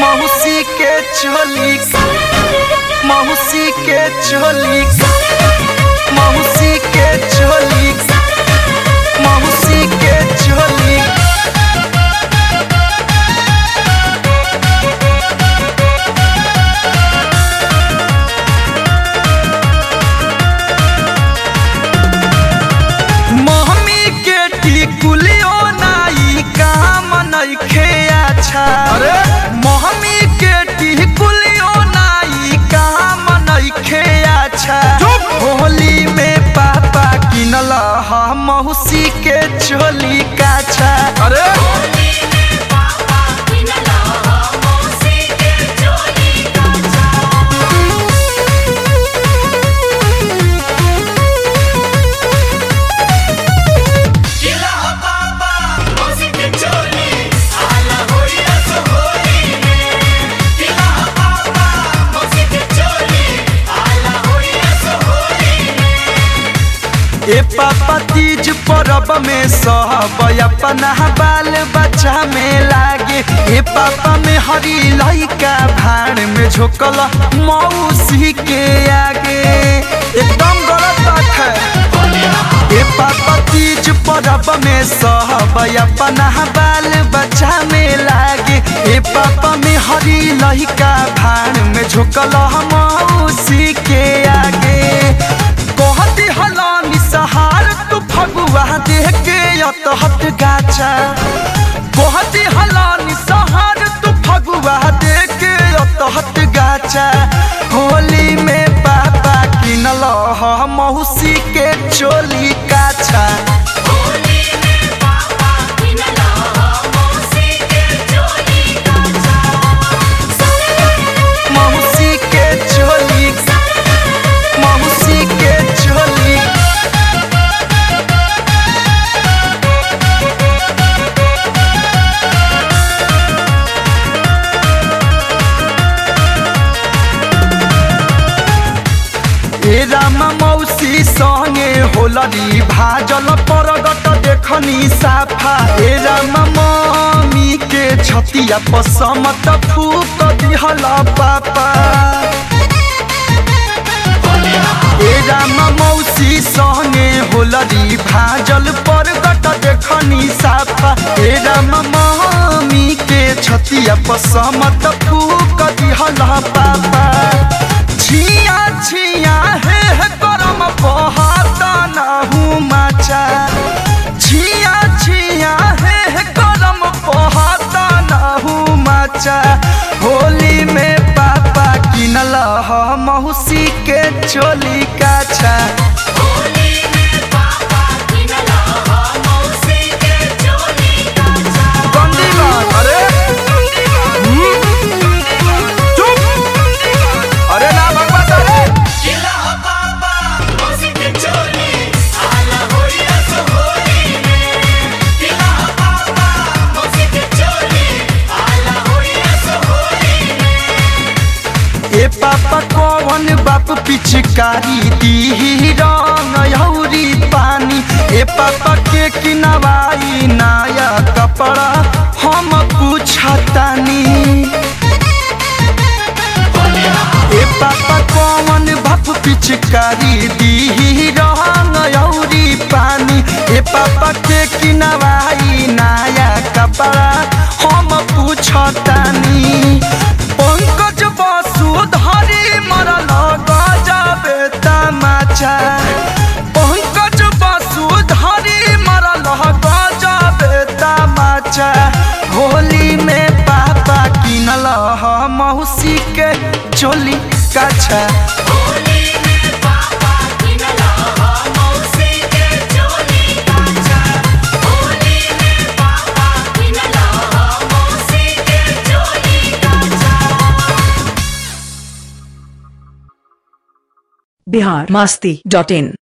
मौसी के चोली मौसी के चोली मौसी के चोली मौसी के चोली मम्मी के टिकुलियो नाई काम नइखे अच्छा अरे मम्मी के टिकुलियो नाई काम नइखे अच्छा होली में पापा किनल ह मौसी के चोली काछा अरे ए पापा तीज परब में सब अपना बाल बच्चा में लागे ए पापा में हरी लइका भाड़ में झोकल मौसी के आगे एकदम गलत बात है ए पापा तीज परब में सब अपना बाल बच्चा में लागे ए पापा में हरी लइका भाड़ में झोकल मौसी के आगे कहती हलानी सहार तू फगुआ देख के अतहत गाचा कहती हलानी सहार तू फगुआ देख के अतहत गाचा होली में पापा किनल ह मौसी के चोली काछा मौसी के चोली मौसी के चोली ए रामा मौसी संगे होलरी भाजल परगट देखनी साफा ए रामा मम्मी के छतिया पसमत फूक दिहल पापा ए रामा मौसी संगे होलरी भाजल परगट देखनी साफा ए रामा मम्मी के छतिया पसमत फूक दिहल पापा छिया छिया हे हे करम बहाता नाहू माचा छिया छिया हे हे करम बहाता नाहू माचा होली में पापा किनल ह मौसी के चोली काछा गंदी बात अरे हम्म? चुप अरे ना भगवत अरे ए पापा कौन बाप पिचकारी दी रंग यौरी पानी ए पापा के किनवाई नया कपड़ा हम पूछतानी ए पापा कौन बाप पिचकारी दी रंग यौरी पानी ए पापा के किनवाई नया कपड़ा हम पूछतानी पंकज वसुधरी मरल गजबे तमाचा पंकज वसुधरी मरल गजबे तमाचा होली में पापा किनल ह मौसी के चोली काछा बिहार मस्ती डॉट इन